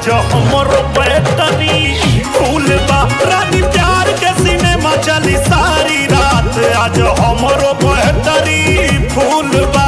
आज हमरो बैटरी फूल बा रानी प्यार के सिनेमा चली सारी रात आज हमरो बैटरी फूल बा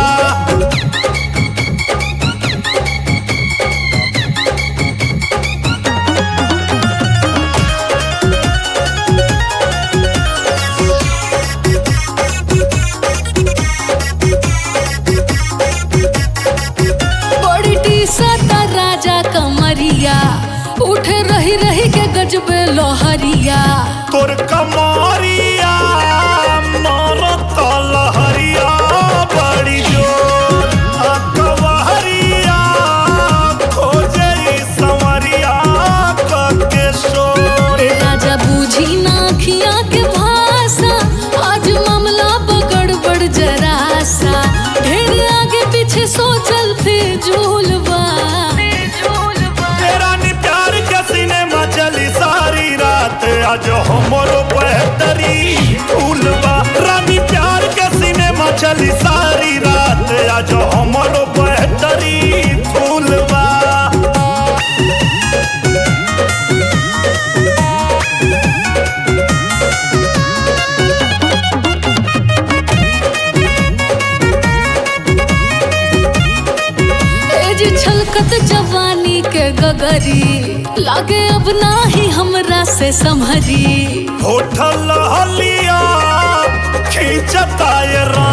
बड़ी टीसता राजा कमरिया उठ रही रही के गजबे लोहरिया तोर कमरिया मरत लहरिया बड़ी जोर आ कवहरिया खोजे संवरिया कके शोर ए राजा बूझी ना खिया के भाषा आज मामला बगड़बड़ जरासा ढेर आगे पीछे सोचल फिजूलबा तेरा नी प्यार के सिनेमा चली सारी रात आज हमरो बेहतरी फूलबा रानी प्यार के सिनेमा चली सारी रात आज हमरो बेहतरी फूलबा ए जी छलकत जवानी के गगरी लागे अब नाही हमरा से संभरी होठल हलिया खींचता ये